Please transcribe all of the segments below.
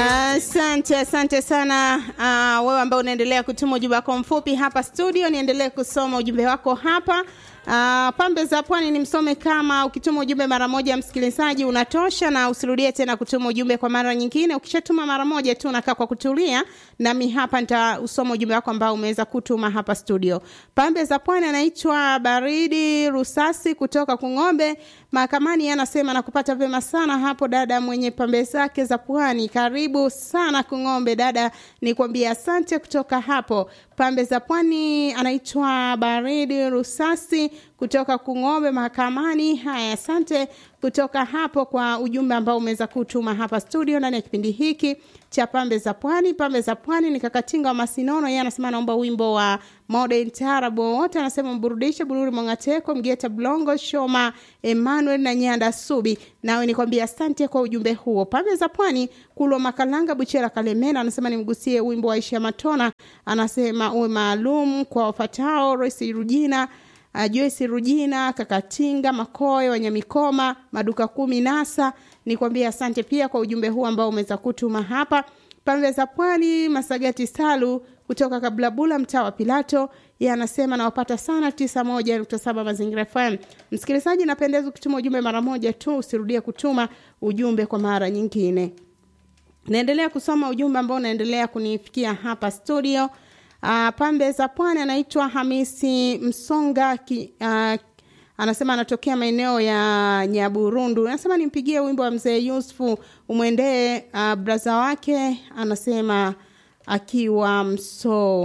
Asante, asante sana uh, wewe ambao unaendelea kutuma ujumbe wako mfupi hapa studio, niendelee kusoma ujumbe wako hapa. Uh, pambe za pwani ni msome kama ukituma ujumbe mara moja msikilizaji unatosha, na usirudie tena kutuma ujumbe kwa mara nyingine. Ukishatuma mara moja tu unakaa kwa kutulia, nami hapa nitausoma ujumbe wako ambao umeweza kutuma hapa studio. Pambe za pwani anaitwa Baridi Rusasi kutoka Kung'ombe mahakamani, anasema nakupata vema sana hapo dada mwenye pambe zake za pwani. Karibu sana Kung'ombe dada, nikwambie asante kutoka hapo pambe za pwani. Anaitwa Baridi Rusasi kutoka Kung'ombe mahakamani. Haya, asante kutoka hapo kwa ujumbe ambao umeweza kutuma hapa studio ndani ya kipindi hiki cha pambe za pwani. Pambe za pwani ni Kakatinga wa Masinono, yeye anasema anaomba wimbo wa Modern Taarab wote, anasema mburudishe Bururi Mwangateko, Mgeta Blongo, Shoma Emmanuel na Nyanda Subi. Nawe nikwambia asante kwa ujumbe huo. Pambe za pwani Kulwa Makalanga Buchera Kalemera anasema nimgusie wimbo wa Aisha Matona, anasema uwe maalum kwa wafatao Royce Rujina Uh, Joyce Rujina, Kakatinga, Makoe, Wanyamikoma, Maduka Kumi, Nasa. Nikwambia asante pia kwa ujumbe huu ambao umeweza kutuma hapa. Pambe za Pwani, Masagati Salu kutoka Kablabula, mtaa wa Pilato, yeye anasema nawapata sana tisa moja nukta saba Mazingira FM. Msikilizaji, napendeza ukituma ujumbe mara moja tu, usirudie kutuma ujumbe kwa mara nyingine. Naendelea kusoma ujumbe ambao unaendelea kunifikia hapa studio. Uh, pambe za pwani anaitwa Hamisi Msonga ki, uh, anasema anatokea maeneo ya Nyaburundu. Anasema nimpigie wimbo wa mzee Yusufu umwendee uh, braza wake, anasema akiwa mso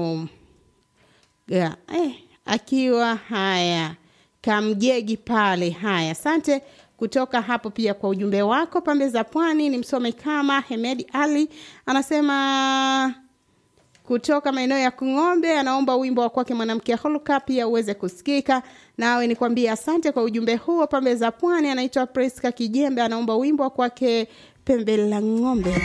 yeah, eh, akiwa haya kamjegi pale. Haya, asante kutoka hapo pia kwa ujumbe wako. Pambe za pwani ni msome kama Hemedi Ali anasema kutoka maeneo ya Kung'ombe anaomba wimbo wa kwake mwanamke Holka pia uweze kusikika. Nawe nikwambie asante kwa ujumbe huo. Pambe za Pwani anaitwa Priska Kijembe anaomba wimbo wa kwake pembe la ng'ombe.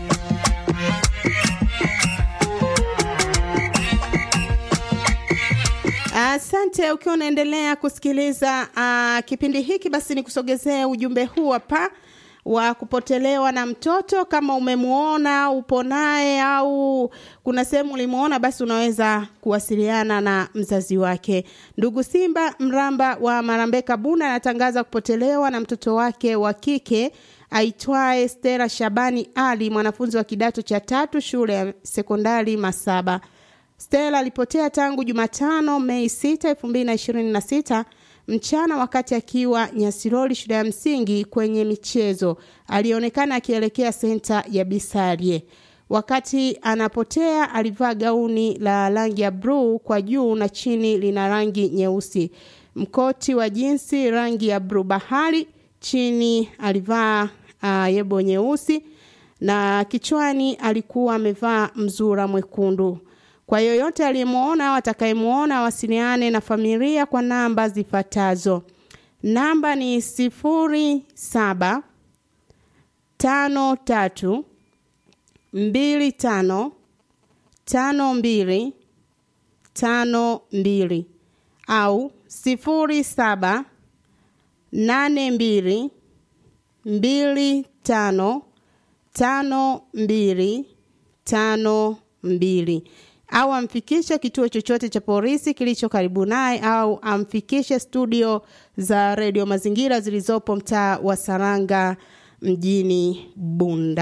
Asante ukiwa unaendelea kusikiliza uh, kipindi hiki, basi nikusogezee ujumbe huu hapa wa kupotelewa na mtoto. Kama umemwona upo naye au kuna sehemu ulimwona, basi unaweza kuwasiliana na mzazi wake. Ndugu Simba Mramba wa Marambeka Buna anatangaza kupotelewa na mtoto wake wa kike aitwaye Stella Shabani Ali, mwanafunzi wa kidato cha tatu shule ya sekondari Masaba. Stella alipotea tangu Jumatano Mei 6, 2026 mchana wakati akiwa Nyasiroli shule ya msingi kwenye michezo. Alionekana akielekea senta ya Bisarie. Wakati anapotea alivaa gauni la rangi ya bluu kwa juu na chini lina rangi nyeusi, mkoti wa jinsi rangi ya bluu bahari, chini alivaa uh, yebo nyeusi na kichwani alikuwa amevaa mzura mwekundu. Kwa yoyote aliyemwona au atakayemwona awasiliane na familia kwa namba zifuatazo. Namba ni sifuri saba tano tatu mbili tano tano mbili tano mbili au sifuri saba nane mbili mbili tano tano mbili tano mbili au amfikishe kituo chochote cha polisi kilicho karibu naye au amfikishe studio za redio Mazingira zilizopo mtaa wa Saranga mjini Bunda.